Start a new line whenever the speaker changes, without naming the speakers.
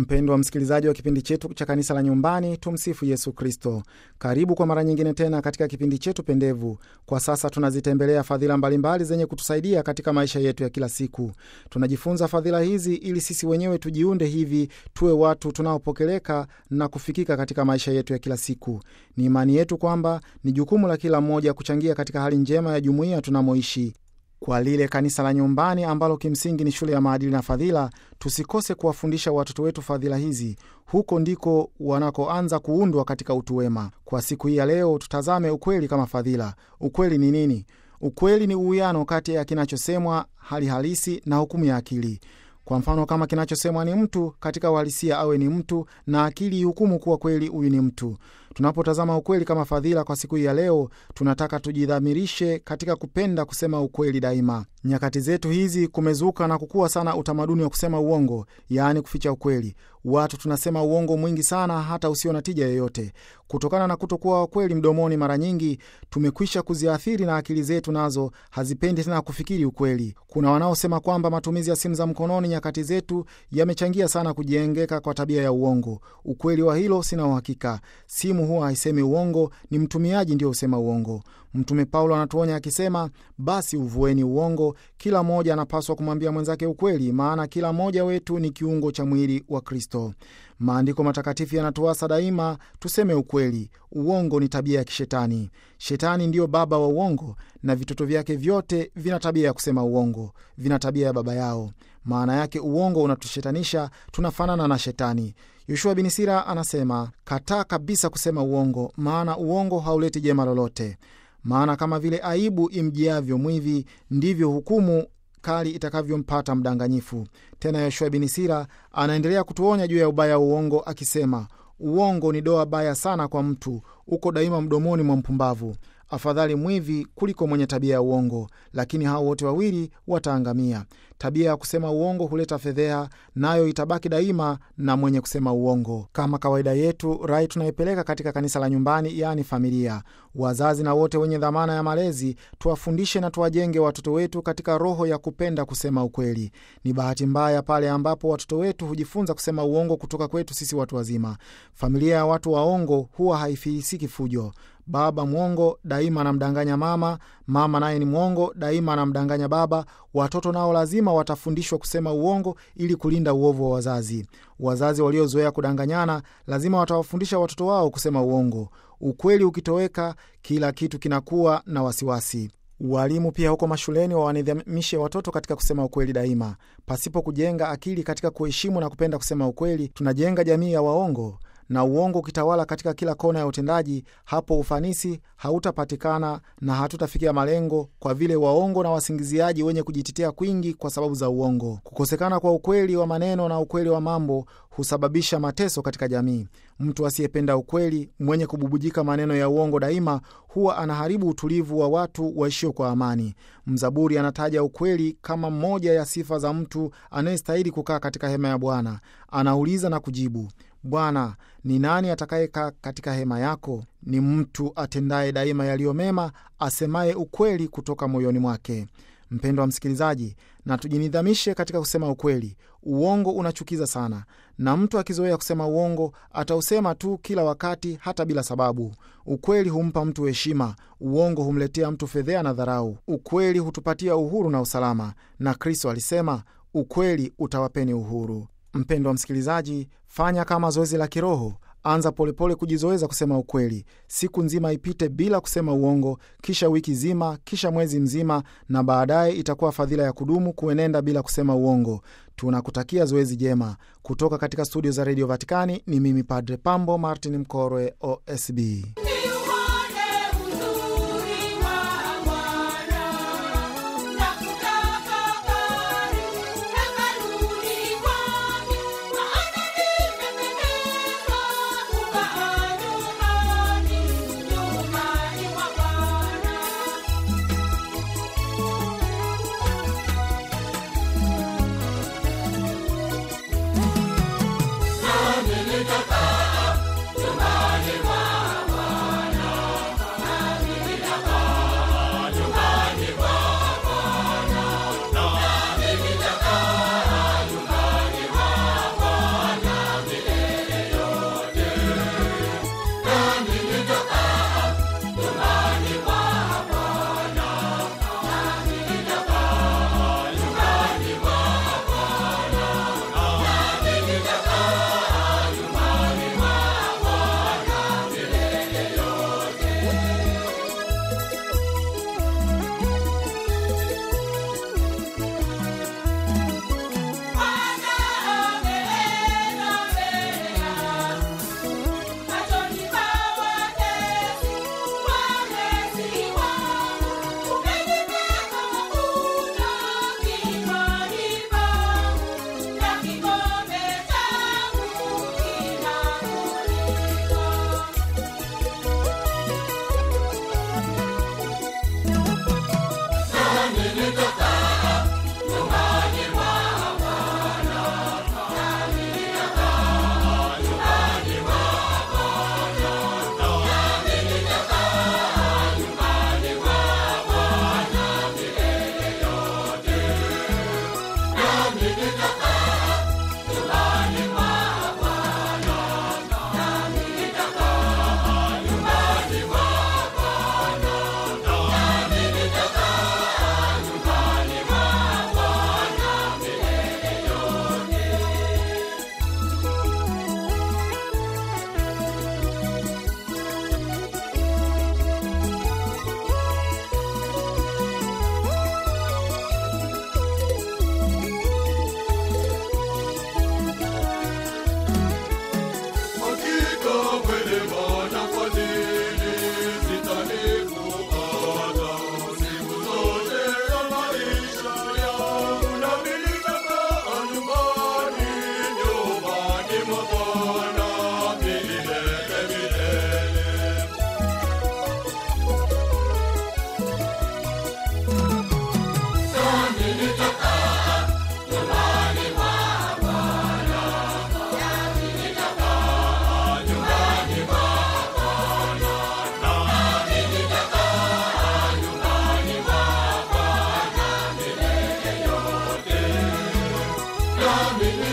Mpendwa msikilizaji wa kipindi chetu cha kanisa la nyumbani, tumsifu Yesu Kristo. Karibu kwa mara nyingine tena katika kipindi chetu pendevu. Kwa sasa tunazitembelea fadhila mbalimbali zenye kutusaidia katika maisha yetu ya kila siku. Tunajifunza fadhila hizi ili sisi wenyewe tujiunde hivi tuwe watu tunaopokeleka na kufikika katika maisha yetu ya kila siku. Ni imani yetu kwamba ni jukumu la kila mmoja kuchangia katika hali njema ya jumuiya tunamoishi kwa lile kanisa la nyumbani ambalo kimsingi ni shule ya maadili na fadhila, tusikose kuwafundisha watoto wetu fadhila hizi. Huko ndiko wanakoanza kuundwa katika utu wema. Kwa siku hii ya leo, tutazame ukweli kama fadhila. Ukweli ni nini? Ukweli ni uwiano kati ya kinachosemwa, hali halisi na hukumu ya akili. Kwa mfano, kama kinachosemwa ni mtu, katika uhalisia awe ni mtu, na akili ihukumu kuwa kweli huyu ni mtu. Tunapotazama ukweli kama fadhila kwa siku hii ya leo, tunataka tujidhamirishe katika kupenda kusema ukweli daima. Nyakati zetu hizi kumezuka na kukua sana utamaduni wa kusema uongo, yaani kuficha ukweli. Watu tunasema uongo mwingi sana, hata usio na tija yoyote. Kutokana na kutokuwa wakweli mdomoni, mara nyingi tumekwisha kuziathiri na akili zetu nazo hazipendi tena kufikiri ukweli. Kuna wanaosema kwamba matumizi ya simu za mkononi nyakati zetu yamechangia sana kujengeka kwa tabia ya uongo. Ukweli wa hilo sina uhakika. Simu huwa haisemi uongo, ni mtumiaji ndio husema uongo. Mtume Paulo anatuonya akisema, basi uvueni uongo, kila mmoja anapaswa kumwambia mwenzake ukweli, maana kila mmoja wetu ni kiungo cha mwili wa Kristo. Maandiko matakatifu yanatuasa daima tuseme ukweli. Uongo ni tabia ya kishetani. Shetani ndiyo baba wa uongo, na vitoto vyake vyote vina tabia ya kusema uongo, vina tabia ya baba yao. Maana yake uongo unatushetanisha, tunafanana na Shetani. Yoshua bin Sira anasema, kataa kabisa kusema uongo, maana uongo hauleti jema lolote. Maana kama vile aibu imjiavyo mwivi, ndivyo hukumu kali itakavyompata mdanganyifu. Tena Yoshua bin Sira anaendelea kutuonya juu ya ubaya wa uongo akisema, uongo ni doa baya sana kwa mtu, uko daima mdomoni mwa mpumbavu. Afadhali mwivi kuliko mwenye tabia ya uongo, lakini hao wote wawili wataangamia. Tabia ya kusema uongo huleta fedheha, nayo itabaki daima na mwenye kusema uongo. Kama kawaida yetu, rai tunaipeleka katika kanisa la nyumbani, yaani familia. Wazazi na wote wenye dhamana ya malezi, tuwafundishe na tuwajenge watoto wetu katika roho ya kupenda kusema ukweli. Ni bahati mbaya pale ambapo watoto wetu hujifunza kusema uongo kutoka kwetu sisi watu wazima. Familia ya watu waongo huwa haifilisiki fujo. Baba mwongo daima anamdanganya mama, mama naye ni mwongo daima anamdanganya baba. Watoto nao lazima watafundishwa kusema uongo ili kulinda uovu wa wazazi. Wazazi waliozoea kudanganyana lazima watawafundisha watoto wao kusema uongo. Ukweli ukitoweka, kila kitu kinakuwa na wasiwasi. Walimu pia huko mashuleni wawanidhamishe watoto katika kusema ukweli daima. Pasipo kujenga akili katika kuheshimu na kupenda kusema ukweli, tunajenga jamii ya waongo na uongo ukitawala katika kila kona ya utendaji, hapo ufanisi hautapatikana na hatutafikia malengo, kwa vile waongo na wasingiziaji wenye kujitetea kwingi kwa sababu za uongo. Kukosekana kwa ukweli wa maneno na ukweli wa mambo husababisha mateso katika jamii. Mtu asiyependa ukweli, mwenye kububujika maneno ya uongo daima, huwa anaharibu utulivu wa watu waishio kwa amani. Mzaburi anataja ukweli kama moja ya sifa za mtu anayestahili kukaa katika hema ya Bwana. Anauliza na kujibu Bwana, ni nani atakayekaa katika hema yako? Ni mtu atendaye daima yaliyo mema, asemaye ukweli kutoka moyoni mwake. Mpendwa msikilizaji, na tujinidhamishe katika kusema ukweli. Uongo unachukiza sana, na mtu akizoea kusema uongo atausema tu kila wakati, hata bila sababu. Ukweli humpa mtu heshima, uongo humletea mtu fedhea na dharau. Ukweli hutupatia uhuru na usalama, na Kristo alisema, ukweli utawapeni uhuru. Mpendwa msikilizaji, fanya kama zoezi la kiroho. Anza polepole kujizoeza kusema ukweli. Siku nzima ipite bila kusema uongo, kisha wiki zima, kisha mwezi mzima, na baadaye itakuwa fadhila ya kudumu kuenenda bila kusema uongo. Tunakutakia zoezi jema. Kutoka katika studio za redio Vatikani ni mimi Padre Pambo Martin Mkorwe, OSB.
Nyumbani Hakika wema na fadhili zitanifuata siku zote za maisha yangu, nami nitakaa nyumbani, nyumbani mwa Bwana milele milele. Nami